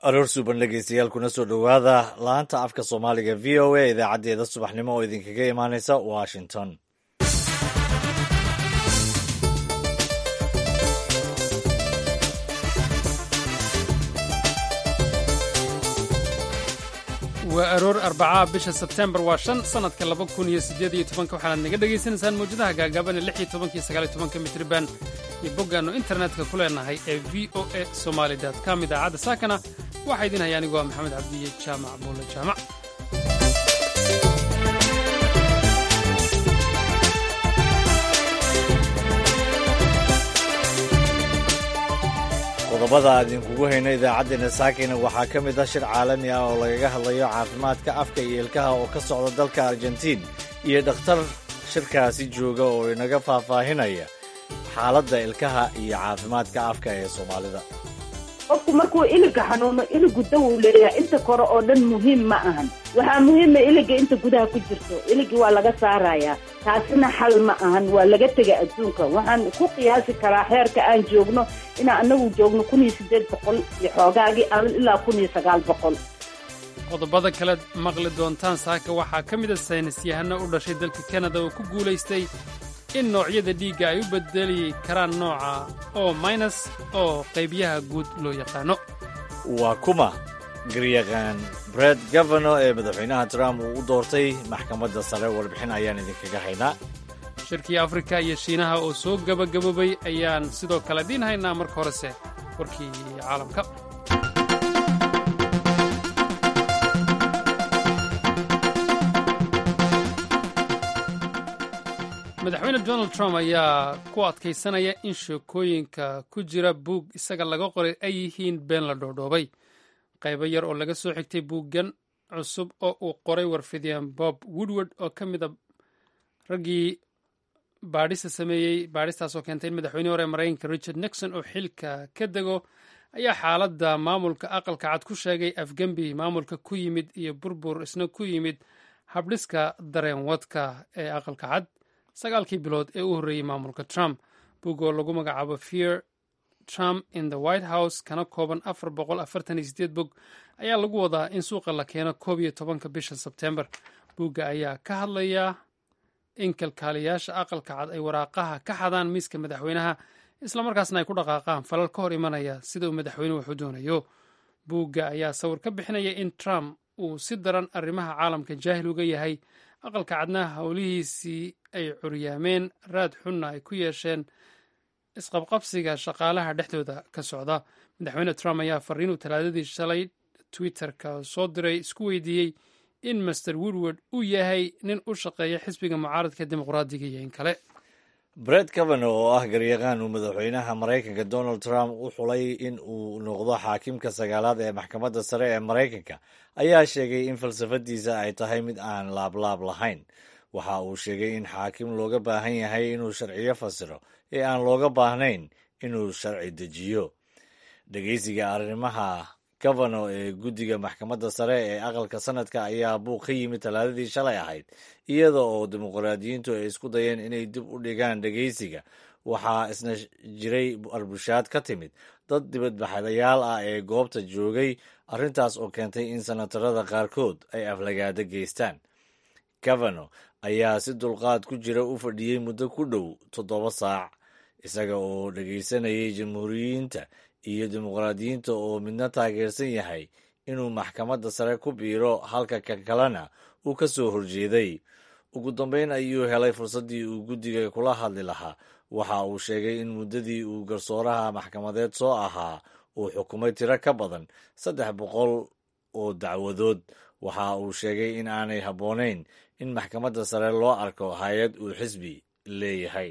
aroor suuban dhegeystayaal kuna soo dhowaada laanta afka soomaaliga v o a idaacaddeeda subaxnimo oo idinkaga imaaneysa washington waa aroor arbacaa bisha sebtembar waa shan sannadka laba kun iyo siddeed iyo tobanka waxaanaad naga dhegaysanaysaan mawjadaha gaagaaban ee lix iyo tobanka iyo sagaal iyo tobanka mitriban iyo boggaannu internetka ku leenahay ee v o a somaali dot com idaacadda saakana waxaa idin haya anigoo ah maxamed cabdiye jaamac buulle jaamac qodobada aan idinkugu hayno idaacaddeena saakina waxaa ka mid ah shir caalami ah oo lagaga hadlayo caafimaadka afka iyo ilkaha oo ka socda dalka argentiin iyo dhakhtar shirkaasi jooga oo inaga faahfaahinaya xaaladda ilkaha iyo caafimaadka afka ee soomaalida qofku markuu iliga xanuuno iligu daw uu leeyahay inta kore oo dhan muhiim ma ahan waxaa muhiima iliga inta gudaha ku jirto iligi waa laga saarayaa taasina xal ma ahan waa laga tega adduunka waxaan ku qiyaasi karaa xeerka aan joogno inaan anagu joogno kun iyo siddeed boqol iyo xoogaagii ilaa kun iyo sagaal boqol qodobada kalead maqli doontaan saaka waxaa ka mid a saynisyahano u dhashay dalka kanada oo ku guulaystay in noocyada dhiigga ay u bedeli karaan nooca oo minus oo qaybyaha guud loo yaqaano waa kuma garyaqaan bred gavano ee madaxweynaha trump uu u doortay maxkamadda sare warbixin ayaan idinkaga haynaa shirkii afrika iyo shiinaha oo soo gebagaboobay ayaan sidoo kale dhiin haynaa marka horese warkii caalamka madaxweyne donald trump ayaa ku adkaysanaya in sheekooyinka ku jira buug isaga laga qoray ay yihiin been la dhoodhoobay qaybo yar oo laga soo xigtay buuggan cusub oo uu qoray warfidyan bob woodward oo ka mid a raggii baadhista sameeyey baadhistaasoo keentay in madaxweyne hore maraykanka richard nixon oo xilka ka dego ayaa xaaladda maamulka aqalka cad ku sheegay afgembi maamulka ku yimid iyo burbur isna ku yimid habdhiska dareenwadka ee aqalka cad sagaalkii bilood ee u horreeyey maamulka trump bug oo lagu magacaabo fear trump in the white house kana kooban afar boqol afartan iyo sideed bog ayaa lagu wadaa in suuqa la keeno koob iyo tobanka bisha sebtembar bugga ayaa ka hadlaya in kalkaaliyaasha aqalka cad ay waraaqaha ka xadaan miiska madaxweynaha islamarkaasna ay ku dhaqaaqaan falal ka hor imanaya sida uu madaxweynuhu waxu doonayo buugga ayaa sawir ka bixinaya in trump uu si daran arrimaha caalamka jaahil uga yahay aqalka cadnaha howlihiisii ay curyaameen raad xunna ay ku yeesheen isqabqabsiga shaqaalaha dhexdooda ka socda madaxweyne trump ayaa fariinuu talaadadii shalay twitterka soo diray isku weydiiyey in master woodward uu yahay nin u shaqeeya xisbiga mucaaradka dimuqraadiga iyo in kale bred cavano oo ah garyaqaan uu madaxweynaha maraykanka donald trump u xulay in uu noqdo xaakimka sagaalaad ee maxkamadda sare ee maraykanka ayaa sheegay in falsafadiisa ay tahay mid aan laablaab lahayn waxa uu sheegay in xaakim looga baahan yahay inuu sharciyo fasiro ee aan looga baahnayn inuu sharci dejiyo dhegeysiga arrimaha gavano ee guddiga maxkamadda sare ee aqalka sanadka ayaa buuq ka yimid talaadadii shalay ahayd iyada oo dimuqraadiyiintu ay isku dayeen inay dib u dhigaan dhegeysiga waxaa isna jiray arbushaad ka timid dad dibadbaxadayaal ah ee goobta joogay arrintaas oo keentay in sanatarada qaarkood ay aflagaado geystaan gavano ayaa si dulqaad ku jira u fadhiyey muddo ku dhow toddoba saac isaga oo dhegeysanayay jamhuuriyiinta iyo dimuqraadiyiinta oo midna taageersan yahay inuu maxkamadda sare ku biiro halka kan kalena uu ka soo horjeeday ugu dambeyn ayuu helay fursaddii uu guddiga kula hadli lahaa waxa uu sheegay in muddadii uu garsooraha maxkamadeed soo ahaa uu xukumay tiro ka badan saddex boqol oo dacwadood waxa uu sheegay in aanay habboonayn in maxkamadda sare loo arko hay-ad uu xisbi leeyahay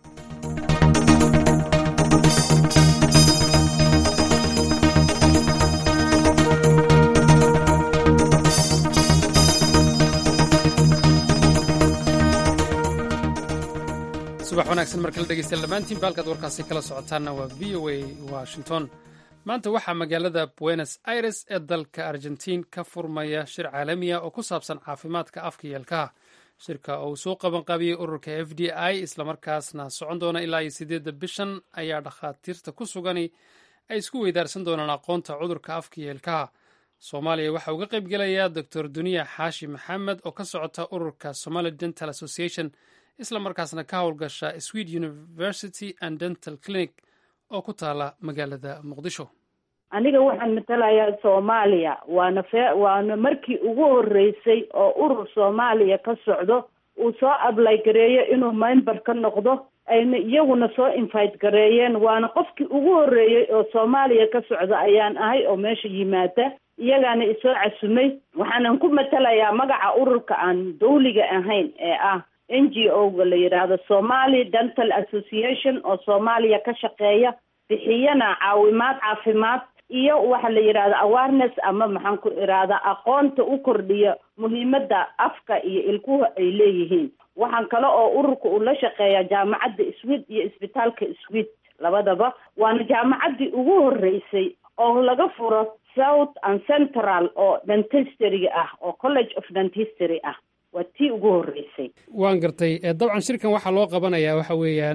subax wanaagsan markala dhegeystayaal dhammaantiin baalkaad warkaasi kala socotaanna waa v o a washington maanta waxaa magaalada buenos aires ee dalka argentiin ka furmaya shir caalamiya oo ku saabsan caafimaadka afka iyo ilkaha shirka oo uu soo qabanqaabiyey ururka f d i islamarkaasna socon doona ilaa iyo sideedda bishan ayaa dhakhaatiirta ku sugani ay isku weydaarsan doonaan aqoonta cudurka afka iyo ilkaha soomaaliya waxaa uga qayb gelayaa doctor duniya xaashi maxamed oo ka socota ururka somali dental association isla markaasna ka howlgasha swed university and dental clinic oo ku taala magaalada muqdisho aniga waxaan matalayaa soomaaliya waana fee waana markii ugu horreysay oo urur soomaaliya ka socdo uu soo ablay gareeyo inuu member ka noqdo ayna iyaguna soo invite gareeyeen waana qofkii ugu horreeyey oo soomaaliya ka socda ayaan ahay oo meesha yimaada iyagaana isoo casumay waxaanan ku matalayaa magaca ururka aan dawliga ahayn ee ah n g o ga la yidhaahdo somali dental association oo soomaaliya ka shaqeeya bixiyana caawimaad caafimaad iyo waxa la yidhahda awareness ama maxaan ku irahdaa aqoonta u kordhiya muhiimadda afka iyo ilkuhu ay leeyihiin waxaan kale oo ururka uu la shaqeeyaa jaamacadda swed iyo isbitaalka swed labadaba waana jaamacaddii ugu horreysay oo laga furo south and central oo dentistry ah oo college of dentistry ah waa tii ugu horreysay waan gartay dabcan shirkan waxaa loo qabanayaa waxa weeyaan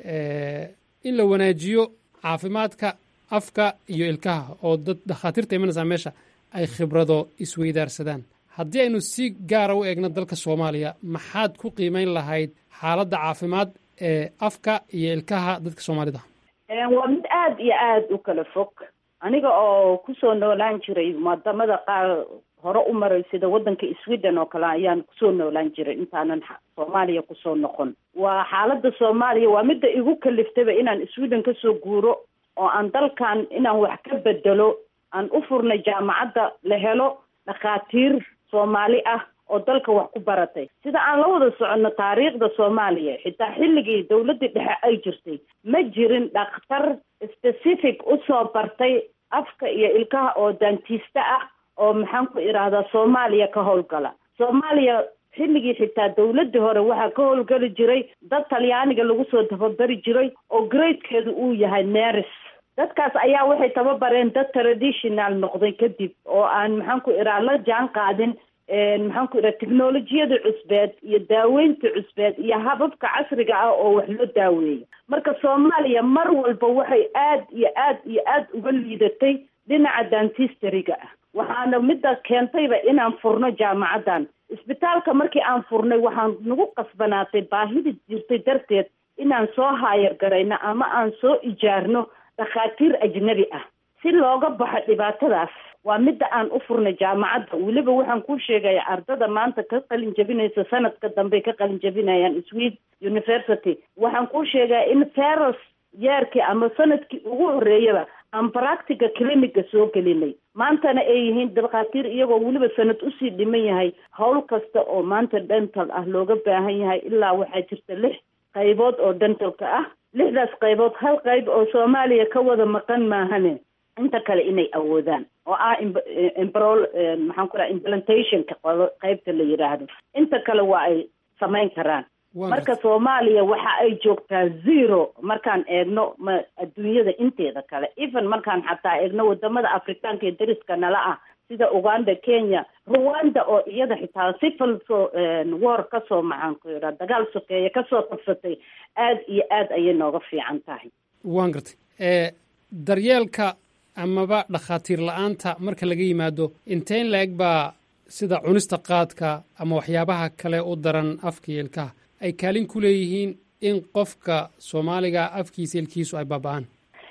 in la wanaajiyo caafimaadka afka iyo ilkaha oo dad dhakhaatiirta imanaysaa meesha ay khibrado isweydaarsadaan haddii aynu si gaara u eegno dalka soomaaliya maxaad ku qiimeyn lahayd xaaladda caafimaad ee afka iyo ilkaha dadka soomaalida waa mid aada iyo aada u kala fog aniga oo kusoo noolaan jiray wadamada qaar hore u maray sida waddanka sweden oo kale ayaan kusoo noolaan jiray intaanan soomaaliya kusoo noqon waa xaaladda soomaaliya waa midda igu kaliftaba inaan sweden kasoo guuro oo aan dalkan inaan wax ka bedelo aan u furnay jaamacadda la helo dhakhaatiir soomaali ah oo dalka wax ku baratay sida aan la wada soconno taariikhda soomaaliya xitaa xilligii dawladdii dhexe ay jirtay ma jirin dhakhtar specific usoo bartay afka iyo ilkaha oo dantista ah oo maxaan ku idhaahdaa soomaaliya ka howlgala soomaaliya xilligii xitaa dawladdii hore waxaa ka howlgeli jiray dad talyaaniga lagu soo tababari jiray oo gradekeedu uu yahay neris dadkaas ayaa waxay tababareen dad traditional noqday kadib oo aan maxaan ku idhaha la jaan qaadin maxaan ku idhaha technolojiyada cusbeed iyo daaweynta cusbeed iyo hababka casriga ah oo wax loo daaweeyo marka soomaaliya mar walba waxay aad iyo aad iyo aad uga liidatay dhinaca dantistariga ah waxaana midda keentayba inaan furno jaamacaddan isbitaalka markii aan furnay waxaan nagu qasbanaatay baahida jirtay darteed inaan soo haayar garayno ama aan soo ijaarno dhakhaatiir ajnabi ah si looga baxo dhibaatadaas waa midda aan u furnay jaamacadda weliba waxaan kuu sheegaya ardada maanta ka qalin jabinaysa sanadka dambe ka qalin jabinayaan swed university waxaan kuu sheegaya in feros yeerkii ama sanadkii ugu horreeyaba aan practica cliniga soo gelinay maantana ay yihiin dhakhaatiir iyagoo weliba sanad usii dhiman yahay howl kasta oo maanta dental ah looga baahan yahay ilaa waxaa jirta lix qaybood oo dentalka ah lixdaas qaybood hal qayb oo soomaaliya ka wada maqan maahane inta kale inay awoodaan oo ah imbrol maxaan ku dhaha implantationka qaybta la yidhaahdo inta kale waa ay samayn karaan marka soomaaliya waxa ay joogtaa zero markaan eegno ma adduunyada inteeda kale even markaan xataa eegno wadamada afrikaanka ee dariska nala ah sida uganda kenya rwanda oo iyada xitaa civil so war kasoo maxaan ku yidhaha dagaal sokeeye kasoo qabsatay aada iyo aad ayay nooga fiican tahay waan gartay daryeelka amaba dhakhaatiir la-aanta marka laga yimaado inteen la-eg baa sida cunista qaadka ama waxyaabaha kale u daran afka iyo ilkaha ay kaalin ku leeyihiin in qofka soomaaliga afkiisa ilkiisu ay baaba-aan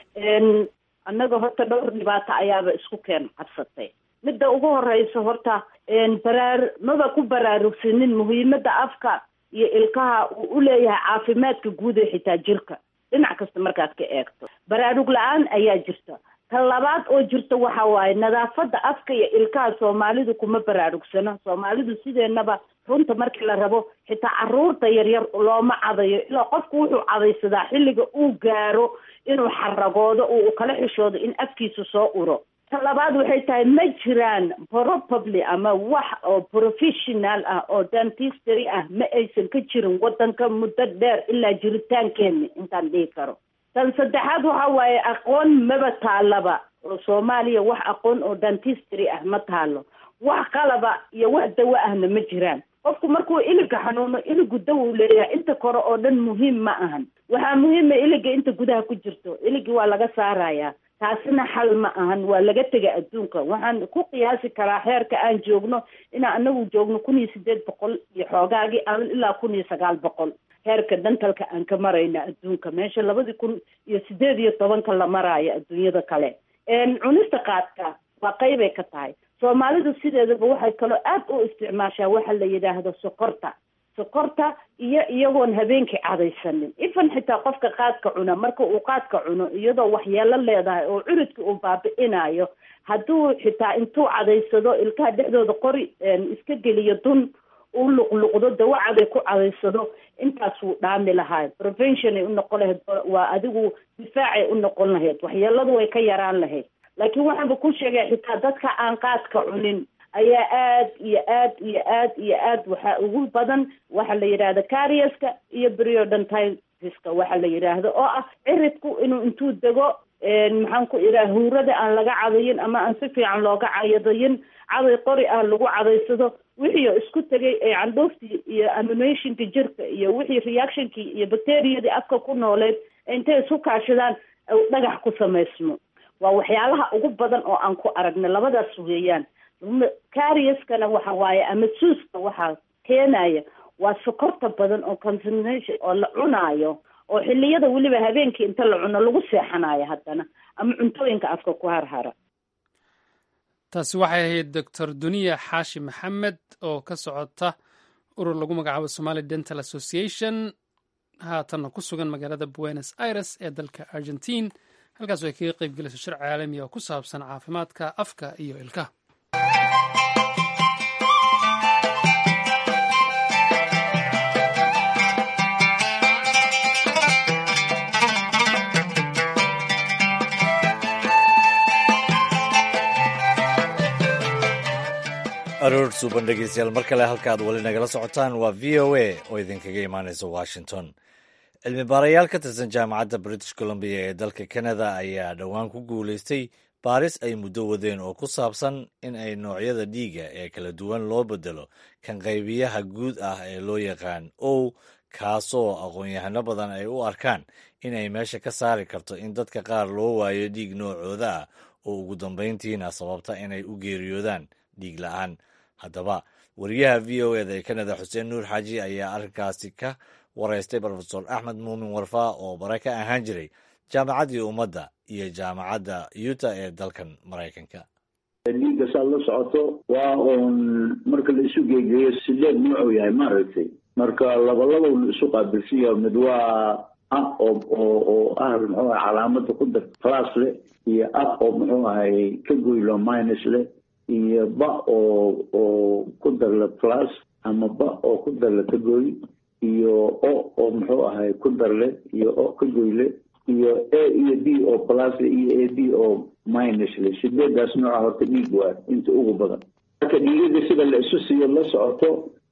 annaga horta dhowr dhibaato ayaaba isku keen qabsatay midda ugu horeysa horta baraar maba ku baraarugsanin muhiimadda afka iyo ilkaha uu u leeyahay caafimaadka guud ee xitaa jirka dhinac kasta markaad ka eegto baraarug la-aan ayaa jirta ta labaad oo jirta waxa waaye nadaafadda afka iyo ilkaha soomaalidu kuma baraarugsano soomaalidu sideenaba runta markii la rabo xitaa caruurta yaryar looma cadayo ilaa qofku wuxuu cadaysadaa xilliga uu gaaro inuu xaragoodo uu kala xishoodo in afkiisu soo uro ta labaad waxay tahay ma jiraan probably ama wax oo professional ah oo dentistry ah ma aysan ka jirin waddanka muddo dheer ilaa jiritaankeeni intaan dhihi karo tan saddexaad waxa waaye aqoon maba taalaba oo soomaaliya wax aqoon oo dentistry ah ma taalo wax qalaba iyo wax dawo ahna ma jiraan qofku markuu iliga xanuuno iligu dawow leeyahay inta kore oo dhan muhiim ma ahan waxaa muhiima iliga inta gudaha ku jirto iligi waa laga saarayaa taasina xal ma ahan waa laga tega adduunka waxaan ku qiyaasi karaa heerka aan joogno inaan anagu joogno kun iyo sideed boqol iyo xoogaagii aan ilaa kun iyo sagaal boqol heerka dantalka aan ka marayna adduunka meesha labadii kun iyo sideed iyo tobanka la maraayo adduunyada kale cunista qaadka waa qeybay ka tahay soomaalidu sideedaba waxay kaloo aad u isticmaashaa waxa la yidhaahdo sokorta sokorta iyo iyagoon habeenkii cadaysanin ifan xitaa qofka qaadka cuna marka uu qaadka cuno iyadoo waxyeelo leedahay oo curidka uu baabi'inayo hadduu xitaa intuu cadaysado ilkaha dhexdooda qori iska geliyo dun uu luqluqdo dawacaday ku cadaysado intaas wuu dhaami lahayd prevention ay u noqon lahayd waa adigu difaacay u noqon lahayd waxyeeladu way ka yaraan lahayd laakiin waxaanba ku sheegaya xitaa dadka aan qaadka cunin ayaa aad iyo aad iyo aad iyo aad waxaa ugu badan waxa la yidhahda cariaska iyo periodontiska waxa la yidhaahdo oo ah ciridku inuu intuu dego maxaan ku idhaha huurada aan laga cadayin ama aan si fiican looga cayadayin caday qori ah lagu cadaysado wixii oo isku tegay ee candhooftii iyo animationka jirka iyo wixii reactionkii iyo bacteriyadii afka ku nooleed intay isku kaashadaan dhagax ku samaysmo waa waxyaalaha ugu badan oo aan ku aragna labadaas weeyaan cariaskana waxa waaye ama suuska waxaa keenaya waa sokorta badan oo contamination oo la cunaayo oo xiliyada weliba habeenkii inta la cuno lagu seexanayo haddana ama cuntooyinka afka ku harhara taasi waxay ahayd doctor duniya xaashi maxamed oo ka socota urur lagu magacaabo somali dental association haatanna ku sugan magaalada buenos aires ee dalka argentine halkaasoo ay kaga qayb gelayso shir caalami oo ku saabsan caafimaadka afka iyo ilkaha aroor suuban dhegeystayaal mar kale halkaad weli nagala socotaan waa v o a oo idinkaga imaanaysa washington cilmi baarayaal ka tirsan jaamacadda british columbia ee dalka canada ayaa dhowaan ku guulaystay baaris ay muddo wadeen oo ku saabsan in ay noocyada dhiiga ee kala duwan loo bedelo kan qaybiyaha guud ah ee loo yaqaan o kaasoo aqoon-yahano badan ay u arkaan inay meesha ka saari karto in dadka qaar loo waayo dhiig noocooda ah oo ugu dambayntiina sababta inay u geeriyoodaan dhiig la-aan haddaba wariyaha v o eda ee canada xuseen nuur xaaji ayaa arrinkaasi ka waraystay rofesor axmed muumin warfaa oo bare ka ahaan jiray jaamacaddii ummadda iyo jaamacadda yuta ee dalkan maraykanka dhiigga saad la socoto waa uun marka la isu geegeeyo sideed nuucuu yahay maaragtay marka labalabau isu qaabilsan yaha mid waa ah oo oo oo ah muxuu ahay calaamada ku dar class leh iyo ah oo muxuu ahay ka goylo minus leh iyo ba oo oo ku darla plus ama ba oo ku darla ka goy iyo o oo muxuu ahay ku darle iyo o ka goyle iyo a iyo b oo plus iyo a b oo minus le sideedaas nooca horta dhiig waa inta ugu badan marka dhiigada sida la isu siiyo la socoto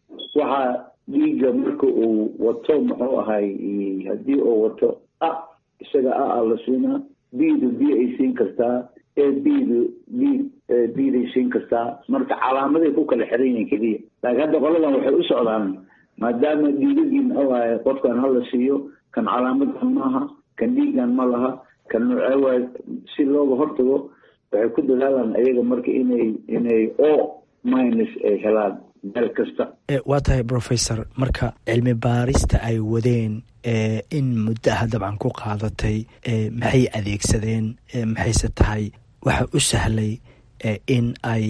waxaa dhiigga marka uu wato muxuu ahay haddii uu wato a isaga a a la siinaa b-du b ay siin kartaa a b-du b b-day siin kartaa marka calaamaday ku kala xiran yihiin keliya laakiin hadda qoladan waxay u socdaan maadaama dhiigagii muxuu ahay qofkan hala siiyo kan calaamadan maaha kan dhiigan ma laha kan noocee waay si looga hortago waxay ku dadaalaan ayaga marka inay inay o minus ay helaan meel kasta waa tahay professor marka cilmi baarista ay wadeen in muddaha dabcan ku qaadatay maxay adeegsadeen maxayse tahay waxa u sahlay in ay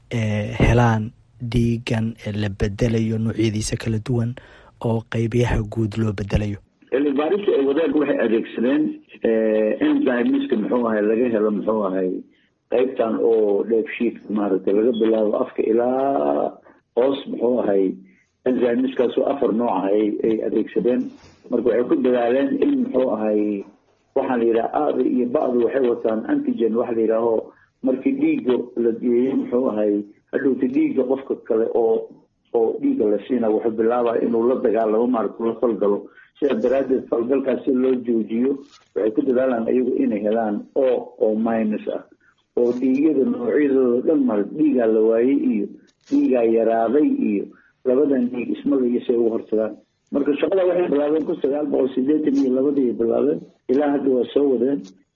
helaan dhiigan la bedelayo noocyadiisa kala duwan oo qeybiyaha guud loo bedelayo cilmi baarista ay wadeen waxay adeegsadeen enzymeska muxuu ahay laga helo muxuu ahay qeybtan oo dheefshiidka maaragtay laga bilaabo afka ilaa hoos muxuu ahay enzymeskaasoo afar nooca ay ay adeegsadeen marka waxay ku dadaaleen in muxuu ahay waxaa la yidhaha aada iyo ba'du waxay wataan antigen waxa la yidhaaho markii dhiigga la geeyo muxuu ahay hadhowta dhiigga qofka kale oo oo dhiigga la siina wuxuu bilaabaa inuu la dagaalamo maaragta la falgalo sidaa daraaddeed falgalkaas si loo joojiyo waxay ku dadaalaan ayagu inay helaan o oo minus ah oo dhiigyada noocyadooda dhan mara dhiigaa la waayey iyo dhiigaa yaraaday iyo labadan dhiig ismala iyo say ugu hortagaan marka shaqada waxay bilaabeen kun sagaal boqol sideetan iyo labadii bilaabeen ilaa hadda waa soo wadeen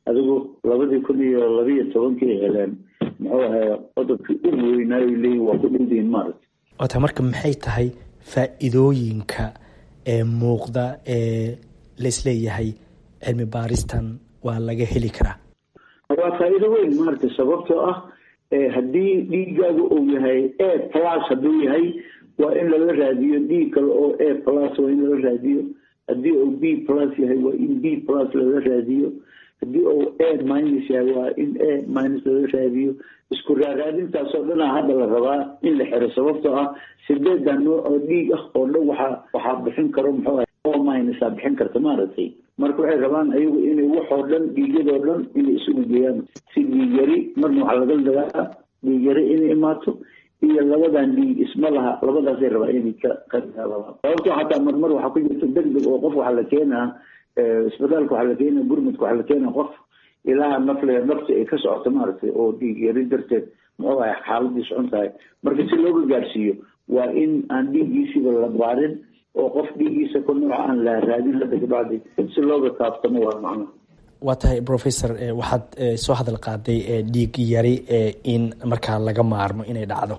adigu labadii kun iyo labiiyo tobankii ay heleen muxuu ahay qodobkii ugu weynaayo leeyihin waa ku dhowdiin maaragta waata marka maxay tahay faa-iidooyinka ee muuqda ee laisleeyahay cilmi baaristan waa laga heli karaa waa faa-iido weyn maaragta sababtoo ah haddii dhiigaagu uu yahay a plus hadduu yahay waa in lala raadiyo dhiig kale oo a plus waa in lala raadiyo haddii uu b plus yahay waa in b plus lala raadiyo haddii uu a minus yahay waa in a minus lala raadiyo isku raaraadintaasoo dhanaa hadda la rabaa in la xiro sababtoo ah sideeda nooc oo dhiig ah oo dhan waxaa waxaa bixin karo muxuu ahay o minusa bixin karta maaragtay marka waxay rabaan ayagu inay waxoo dhan dhiigyadoo dhan inay isugu geeyaan si dhiigyari marna waxaa laga dagaa dhiigyari inay imaato iyo labadan dhiig isma laha labadaasay rabaa inay ka qadaalaan sababtoo xataa marmar waxaa ku jirta deg deg oo qof waxaa la keenaa isbitaalka waxaa la keenaa gurmudka waxaa la keenaa qof ilaaha nafle nafti ay ka socoto maaragtay oo dhiig yari darteed muxuu ahay xaaladii socon tahay marka si looga gaarsiiyo waa in aan dhiiggiisiba la baarin oo qof dhiiggiisa ku nooca aan la raadin hadda kabacdi si looga kaabtamo waa macnaha waa tahay professor waxaad soo hadal qaaday dhiig yari in markaa laga maarmo inay dhacdo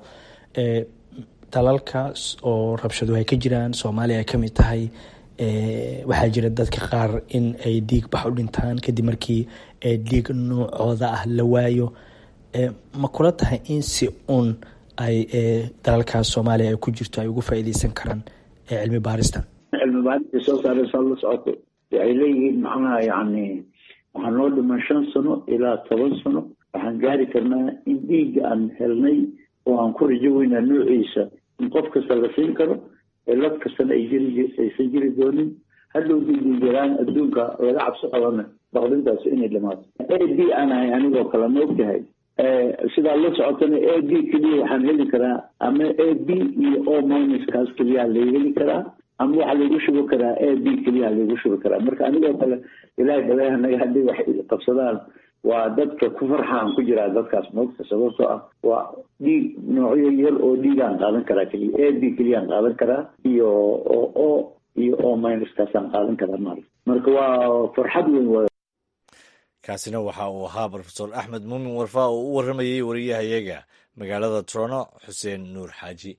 dalalka oo rabshadu ay ka jiraan soomaaliya ay kamid tahay waxaa jira dadka qaar in ay dhiig bax u dhintaan kadib markii dhiig noocooda ah la waayo ma kula tahay in si un ay dalalkaas soomaaliya ay ku jirto ay ugu faa-iideysan karaan cilmi baaristan cilmi baarista soo saaraysaa la socoto waxay leeyihiin macnaha yacni waxaa noo dhiman shan sano ilaa toban sano waxaan gaari karnaa in dhiigga aan helnay oo aan ku rajo weynaa noociisa in qof kasta la siin karo cilad kastana ay jiri aysan jiri doonin hadhow dhiigii jiraan adduunka laga cabsi qabana baqdintaas inay dhamaato a b aan ahay anigoo kale ma ogtahay sidaa la socotana a b keliya waxaan heli karaa ama a b iyo o minuskaas keliyaa laga heli karaa ama waxaa laygu shubi karaa a b keliyaa laygu shubi karaa marka anigoo kale ilaahay dhaleehanaga haddii wax qabsadaan waa dadka ku farxaan ku jiraa dadkaas moogta sababtoo ah waa dhiig noocyo yar oo dhiigaan qaadan karaa keliya a b keliyaan qaadan karaa iyo o o iyo o minuskaasaan qaadan karaa maarata marka waa farxad weyn waay kaasina waxa uu ahaa rofesor axmed muumin warfaa oo u warramayey wariyahayaga magaalada trono xuseen nuur xaaji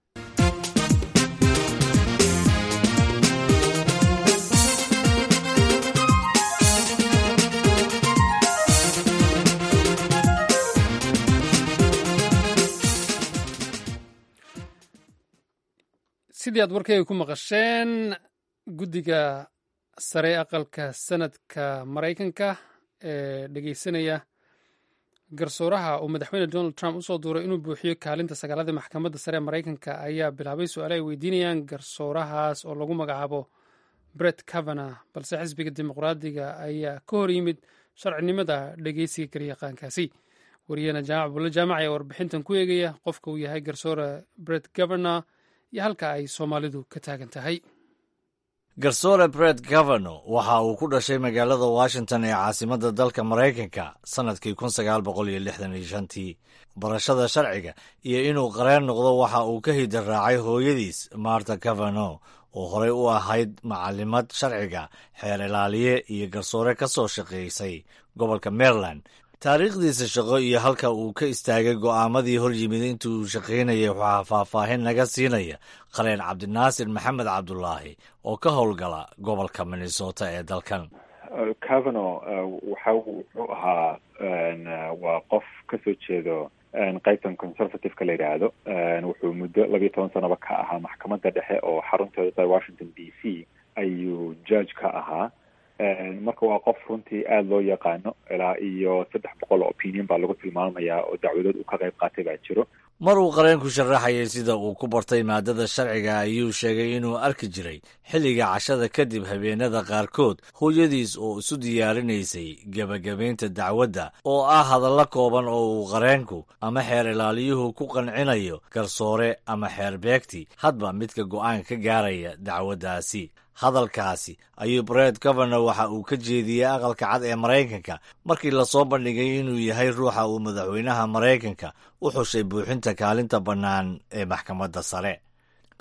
sidii aad warkayga ku maqasheen guddiga sare aqalka sanadka maraykanka ee dhegeysanaya garsooraha uu madaxweyne donald trump usoo duuray inuu buuxiyo kaalinta sagaalada maxkamadda sare ee maraykanka ayaa bilaabay su-aale ay weydiinayaan garsoorahaas oo lagu magacaabo bret cavana balse xisbiga dimuqraadiga ayaa ka hor yimid sharcinimada dhegeysiga garyaqaankaasi wariyahena jaamac bulle jaamac ayaa warbixintan ku eegaya qofka uu yahay garsoore bret governor iyo halka ay soomaalidu ka taagan tahay garsoore bret gavano waxa uu ku dhashay magaalada washington ee caasimadda dalka maraykanka sannadkii kun sagaal boqol iyo lixdan iyo shantii barashada sharciga iyo inuu qareen noqdo waxa uu ka hida raacay hooyadiis marta gavano oo horey u ahayd macalimad sharciga xeer ilaaliye iyo garsoore ka soo shaqaysay gobolka maryland taariikhdiisa shaqo iyo halka uu ka istaagay go'aamadii hor yimid intii uu shaqaynayay waxaa faahfaahin naga siinaya qareen cabdinaasir maxamed cabdulaahi oo ka howlgala gobolka minnesota ee dalkan cavano waxa wuxuu ahaa waa qof ka soo jeedo qaybtan conservative-ka la yidhaahdo wuxuu muddo labiyo toban sanoba ka ahaa maxkamadda dhexe oo xarunteeda tahay washington d c ayuu judge ka ahaa marka waa qof runtii aada loo yaqaano ilaa iyo saddex boqol oo opinion baa lagu tilmaamayaa oo dacwadood uu ka qayb qaatay baa jiro mar uu qareenku sharaxayay sida uu ku bartay maadada sharciga ayuu sheegay inuu arki jiray xilliga cashada kadib habeenada qaarkood hooyadiis oo isu diyaarinaysay gebagabaynta dacwadda oo ah hadallo kooban oo uu qareenku ama xeer ilaaliyuhu ku qancinayo garsoore ama xeer beegti hadba midka go'aan ka gaaraya dacwaddaasi hadalkaasi ayuu bret governor waxa uu ka jeediyey aqalka cad ee maraykanka markii lasoo bandhigay inuu yahay ruuxa uu madaxweynaha maraykanka u xushay buuxinta kaalinta bannaan ee maxkamadda sare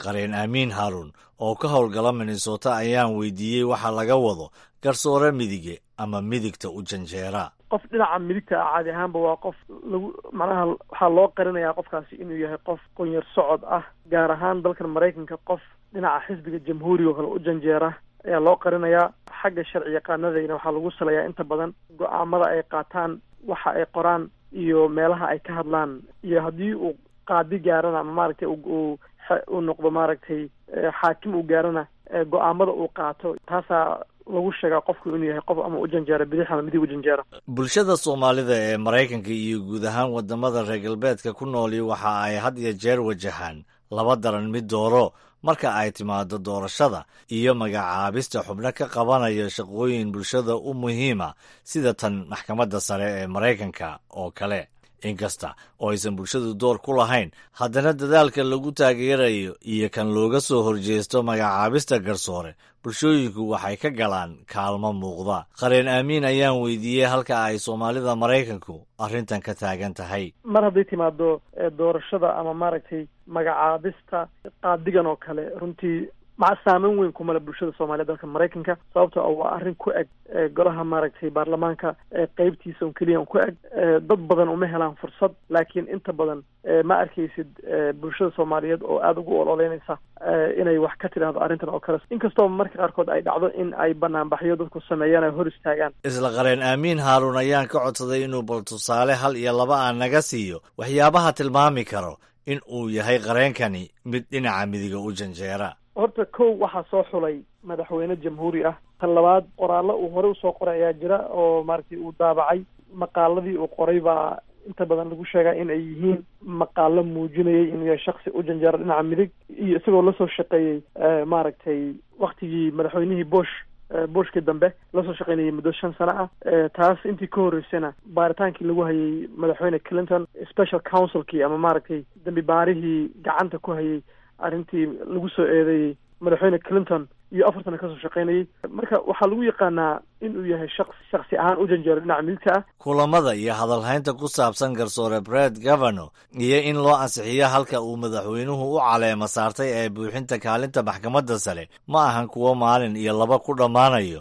qareen aamiin haaruun oo ka howlgala minnesota ayaan weydiiyey waxa laga wado garsoore midige ama midigta u janjeera qof dhinaca midigta ah caadi ahaanba waa qof lagu macnaha waxaa loo qarinayaa qofkaasi inuu yahay qof qonyar socod ah gaar ahaan dalkan maraykanka qof dhinaca xisbiga jamhuuriga oo kale u janjeera ayaa loo qarinayaa xagga sharci yaqaanadayna waxaa lagu saleeyaa inta badan go-aamada ay qaataan waxa ay qoraan iyo meelaha ay ka hadlaan iyo haddii uu qaadi gaarana ama maaragtay uu uu noqdo maaragtay xaakim uu gaarana go-aamada uu qaato taasaa lagu sheegaa qofku inuu yahay qof ama u janjeera bidix ama midig u janjeera bulshada soomaalida ee maraykanka iyo guud ahaan wadamada reer galbeedka ku nooli waxa ay had iyo jeer wajahaan laba daran mid dooro marka ay timaado doorashada iyo magacaabista xubno ka qabanaya shaqooyin bulshada u muhiima sida tan maxkamadda sare ee maraykanka oo kale inkasta oo aysan bulshadu door ku lahayn haddana dadaalka lagu taageerayo iyo kan looga soo horjeesto magacaabista garsoore bulshooyinku waxay ka galaan kaalmo muuqda qareen aamiin ayaan weydiiyey halka ay soomaalida maraykanku arrintan ka taagan tahay mar hadday timaado doorashada ama maaragtay magacaabista qaadigan oo kale runtii maca saameyn weyn kumale bulshada soomaaliya dalka maraykanka sababtoo ah waa arrin ku eg golaha maaragtay baarlamaanka qeybtiisa un keliya un ku eg dad badan uma helaan fursad laakiin inta badan ma arkaysid bulshada soomaaliyeed oo aada ugu ololeynaysa inay wax ka tidhaahdo arrintan oo kale inkastoo marka qaarkood ay dhacdo in ay banaanbaxyo dadku sameeyaan ay hor istaagaan isla qareen aamiin haaruun ayaan ka codsaday inuu bal tusaale hal iyo laba aan naga siiyo waxyaabaha tilmaami karo in uu yahay qareenkani mid dhinaca midiga u janjeera horta kow waxaa soo xulay madaxweyne jamhuuri ah tan labaad qoraallo uu horey usoo qoray ayaa jira oo maaragtay uu daabacay maqaaladii uu qoray baa inta badan lagu sheegaa in ay yihiin maqaalo muujinayay inuu yahay shaksi u janjeera dhinaca midig iyo isagoo lasoo shaqeeyey maaragtay waktigii madaxweynihii bush bushkii dambe lasoo shaqeynayay muddo shan sano ah taas intii ka horreysana baaritaankii lagu hayay madaxweyne clinton special councilkii ama maaragtay dambi baarihii gacanta ku hayay arrintii lagu soo eedeeyey madaxweyne clinton iyo afartana kasoo shaqeynayay marka waxaa lagu yaqaanaa inuu yahay shaqs shaksi ahaan u janjeero dhinaca midigta ah kulamada iyo hadalhaynta ku saabsan garsoore bred governor iyo in loo ansixiyo halka uu madaxweynuhu u caleemo saartay ee buuxinta kaalinta maxkamadda sare ma ahan kuwo maalin iyo laba ku dhammaanayo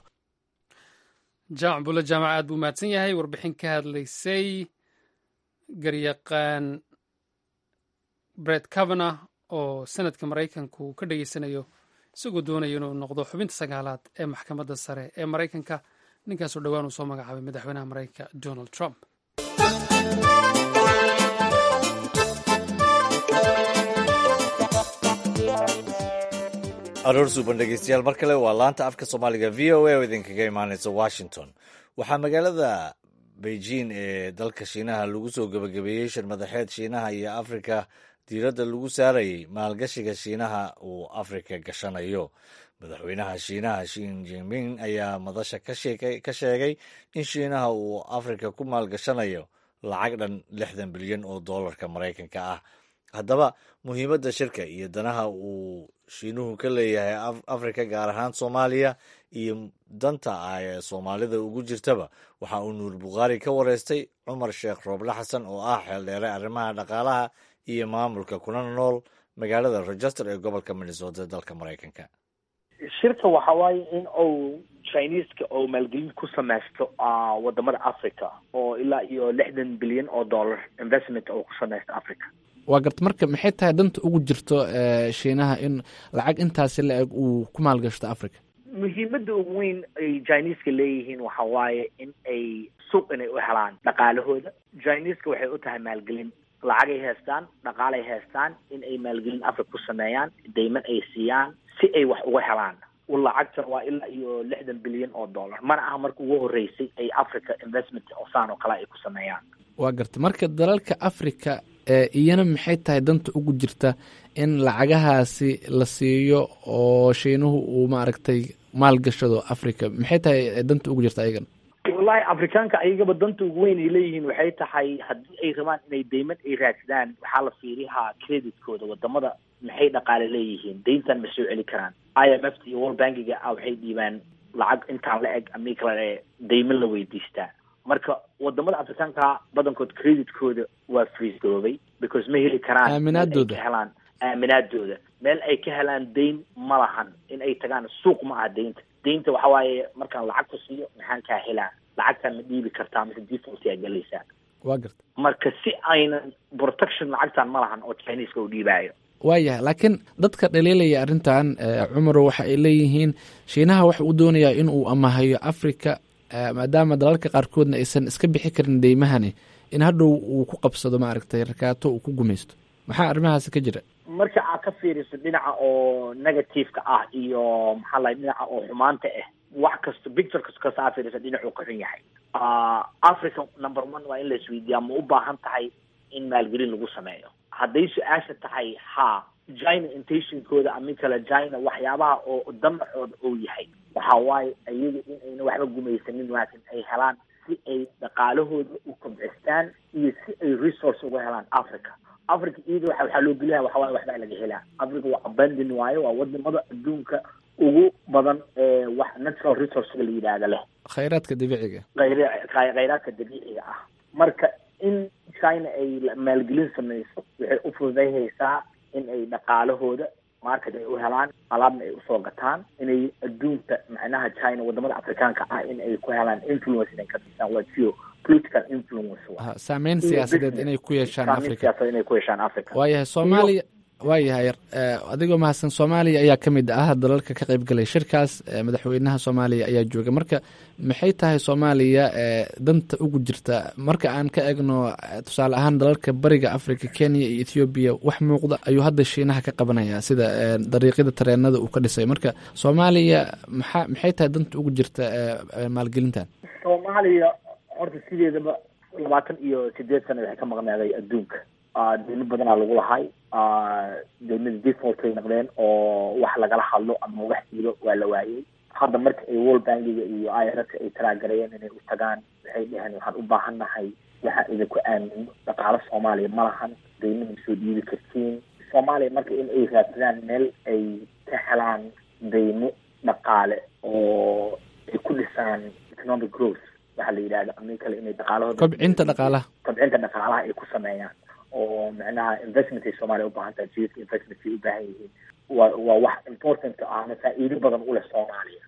jaamac bulle jaamac aad buu mahadsan yahay warbixin ka hadlaysay garyaqaan bred cavana oo sanadka maraykanku ka dhageysanayo isagoo doonaya inuu noqdo xubinta sagaalaad ee maxkamadda sare ee maraykanka ninkaasoo dhowaan uu soo magacaabay madaxweynaha maraykanka donald trump aroor suuban dhegeystayaal mar kale waa laanta afka soomaaliga v o a oo idinkaga imaaneysa washington waxaa magaalada beijing ee dalka shiinaha lagu soo gebagabeeyey shir madaxeed shiinaha iyo afrika diiradda lagu saarayay maalgashiga shiinaha uu afrika gashanayo madaxweynaha shiinaha shin jinping ayaa madasha ka sheegay in shiinaha uu afrika ku maalgashanayo lacag dhan lixdan bilyan oo dollarka maraykanka ah haddaba muhiimadda shirka iyo danaha uu shiinuhu ka leeyahay afrika gaar ahaan soomaaliya iyo danta ah ee soomaalida ugu jirtaba waxa uu nuur bukhaari ka wareystay cumar sheekh rooble xasan oo ah xeeldheere arrimaha dhaqaalaha iyo maamulka kuna nool magaalada rochester ee gobolka minnesota dalka maraykanka shirka waxa waaye in uu chineska oo maalgelin ku samaysto wadamada africa oo ilaa iyo lixdan bilyan oo dollar investment oo ku samaysto africa waa garta marka maxay tahay danta ugu jirto shiinaha in lacag intaasi la eg uu ku maalgashto africa muhiimada ugu weyn ay chineska leeyihiin waxa waaye in ay suuq inay u helaan dhaqaalahooda chineska waxay u tahay maalgelin lacagay haystaan dhaqaalay haystaan in ay maalgelin africa ku sameeyaan dayman ay siiyaan si ay wax uga helaan lacagtan waa ilaa iyo lixdan bilyan oo dollar mana aha marka ugu horeysay ay africa investment osaan oo kale ay ku sameeyaan waa garta marka dalalka africa iyana maxay tahay danta ugu jirta in lacagahaasi la siiyo oo shiinuhu uu maaragtay maalgashado africa maxay tahay danta ugu jirta ayagan wallahi afrikaanka ayagaba danta ugu weyn ay leeyihiin waxay tahay haddii ay rabaan inay dayman ay raadsadaan waxaa la fiirihaa creditkooda wadamada maxay dhaqaale leeyihiin dayntan ma soo celi karaan i m f iyo world bankiga ah waxay dhiibaan lacag intaan la eg ami kale dayman la weydiistaa marka wadamada afrikaanka badankood creditkooda waa freeze garoobay because ma heli karaan aaminaadooda helaan aaminaadooda meel ay ka helaan dayn ma lahan in ay tagaan suuq ma aha daynta daynta waxa waaye markaan lacag ku siiyo maxaan kaa helaa lacagtaan ma dhiibi kartaa mise default yaa galaysaa waa garta marka si aynan protection lacagtaan ma lahan oo chineska u dhiibaayo waayahay laakiin dadka dhaliilaya arrintan cumarow waxa ay leeyihiin shiinaha waxa uu doonayaa in uu amahayo africa maadaama dalalka qaarkoodna aysan iska bixi karin deymahani in hadhow uu ku qabsado maaragtay rakaato uu ku gumaysto maxaa arrimahaasi ka jira marka aad ka fiiriso dhinaca oo negativeka ah iyo maxaa lahay dhinaca oo xumaanta ah wax kasta picture kasta kasta aad fiiriso dhinacuu ka xun yahay africa number one waa in la isweydiiyaa ma u baahan tahay in maalgelin lagu sameeyo hadday su-aasha tahay ha china intentionkooda ama kale china waxyaabaha oo damacooda uu yahay waxa waaye iyaga in ayna waxba gumaysanin laakiin ay helaan si ay dhaqaalahooda u kobcistaan iyo si ay resource uga helaan africa africa iyada waxa waxaa loo geliyaha waxa waaye waxbaa laga helaa africa waa abandon waayo waa wadamada adduunka ugu badan ee wax natural resourcega la yidhaahda leh khayraadka dabiiciga khayr khayraadka dabiiciga ah marka in china ay maalgelin samayso waxay u fududayhaysaa in ay dhaqaalahooda market ay u helaan alaabna ay usoo gataan inay adduunka macnaha china wadamada afrikaanka ah in ay ku helaan influence inay ka siisaan waa geo political influence saameyn siyaasadeed inay ku yeeshaan saameyn africa siyaasadeed inay ku yeeshaan africa waayahay soomaaliya waayahay adigoo mahadsan soomaaliya ayaa ka mid ah dalalka ka qayb galay shirkaas madaxweynaha soomaaliya ayaa jooga marka maxay tahay soomaaliya danta ugu jirta marka aan ka egno tusaale ahaan dalalka bariga africa kenya iyo ethoobiya wax muuqda ayuu hadda shiinaha ka qabanaya sida dariiqyada tareenada uu ka dhisay marka soomaaliya maxaa maxay tahay danta ugu jirta maalgelintan soomaaliya horta sideedaba labaatan iyo sideed sana waxay ka maqnaaday adduunka deymo badanaa lagu lahay deymada default ay noqdeen oo wax lagala hadlo ama wax diilo waa la waayey hadda marka ay world bankiga iyo irska ay talaagarayeen inay u tagaan waxay dheheen waxaan u baahan nahay waxaan idinku aamino dhaqaalo soomaaliya ma lahan deymaha soo dhiibi kartiin soomaaliya marka in ay raadsadaan meel ay ka helaan deymo dhaqaale oo ay ku dhisaan economic growth waxaa la yidhahda ama kale inay dhaqaalahooda kobcinta dhaqaalaha kobcinta dhaqaalaha ay ku sameeyaan oo macnaha investment ay soomaaliya u baahan tahay jidka investment ay u baahan yihiin waa waa wax important ah ama faa'iido badan u leh soomaaliya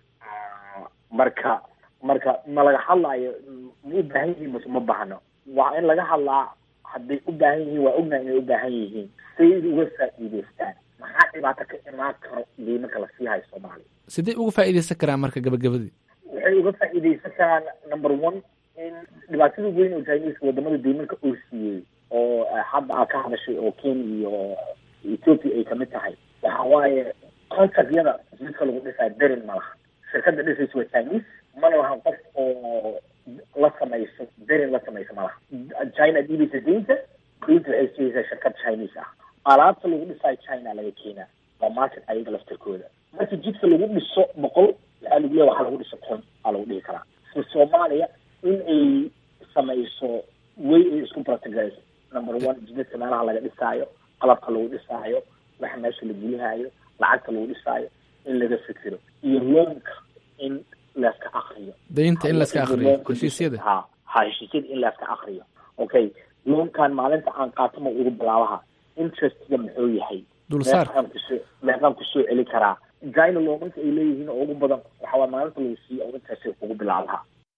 marka marka ma laga hadlaayo ma u baahan yihiin mase ma baahno waa in laga hadlaa hadday u baahan yihiin waa ognahay inay u baahan yihiin say uga faa'iideystaan maxaa dhibaato ka imaan karo deymanka la sii hayo soomaaliya sidee uga faa'iideysan karaan marka gabagabadii waxay uga faa'iideysan karaan number one in dhibaatada weyn oo chinese wadamada deymanka uu siiyey oo hadda aad ka hadashay oo kenya iyo ethiopia ay kamid tahay waxa waaye contractyada jidka lagu dhisaa derin ma laha shirkada dhisaysa waa chinese mana lahan qof oo la samayso derin la samayso ma laha china dhiibaysa deynta deynta waxay siiyeysaa shirkad chinese ah alaabta lagu dhisaayo china laga keenaa waa market ayaga laftarkooda marka jidka lagu dhiso boqol waxaa lagu leeya waxaa lagu dhiso kun aa lagu dhihi karaa so soomaaliya in ay samayso way ay isku practicayso number one jidadka meelaha laga dhisaayo qalabka lagu dhisaayo waxa meesha la gelihaayo lacagta lagu dhisaayo in laga fikiro iyo loonka in layska akriyo daynta in layska akriyo heshiisyada ha ha heshiisyada in layska akriyo okay loonkan maalinta aan qaato ma ugu bilaabaha interestga muxuu yahay dulsaar meeqaan kusoo meeqaan kusoo celi karaa china loomanka ay leeyihiin oo ugu badan waxa waa maalinta lagu siiyo oo interest ugu bilaabaha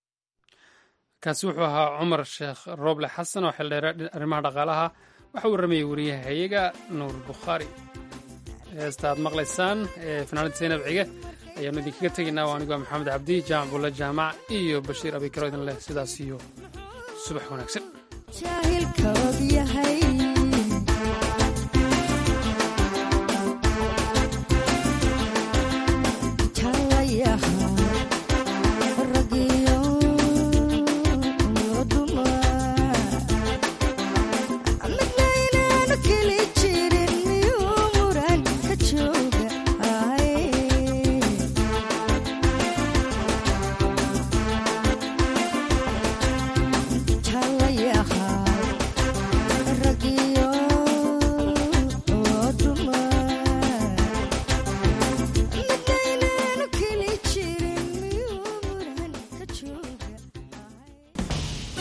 kaasi wuxuu ahaa cumar sheekh rooble xasan oo xildheere arrimaha dhaqaalaha waxa uu ramayey wariyaha hayaga nuur bukhaari heesta aad maqlaysaan ee fanaanada zaynab cige ayaanu idinkaga tegaynaa waa aniguaa maxamed cabdi jaamac bulle jaamac iyo bashiir abikaro idin leh sidaas iyo subax wanaagsan